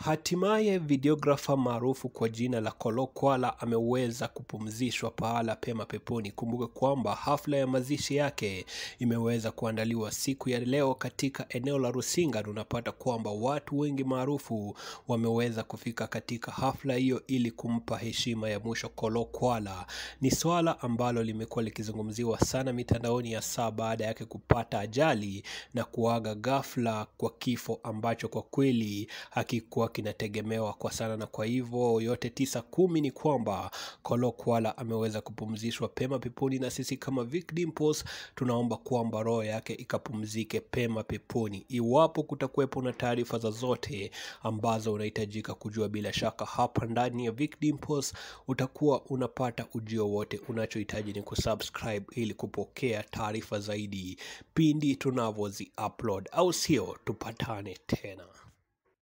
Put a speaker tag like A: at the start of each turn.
A: Hatimaye videografa maarufu kwa jina la Kolo Kwala ameweza kupumzishwa pahala pema peponi. Kumbuka kwamba hafla ya mazishi yake imeweza kuandaliwa siku ya leo katika eneo la Rusinga. Tunapata kwamba watu wengi maarufu wameweza kufika katika hafla hiyo ili kumpa heshima ya mwisho Kolo Kwala. Ni swala ambalo limekuwa likizungumziwa sana mitandaoni ya saa baada yake kupata ajali na kuaga ghafla kwa kifo ambacho kwa kweli hakikuwa kinategemewa kwa sana, na kwa hivyo yote tisa kumi ni kwamba Kolo Kwala ameweza kupumzishwa pema peponi, na sisi kama Vic Dimples tunaomba kwamba roho yake ikapumzike pema peponi. Iwapo kutakuwepo na taarifa zozote ambazo unahitajika kujua, bila shaka hapa ndani ya Vic Dimples utakuwa unapata ujio wote. Unachohitaji ni kusubscribe ili kupokea taarifa zaidi pindi tunavyozi upload, au sio? Tupatane tena.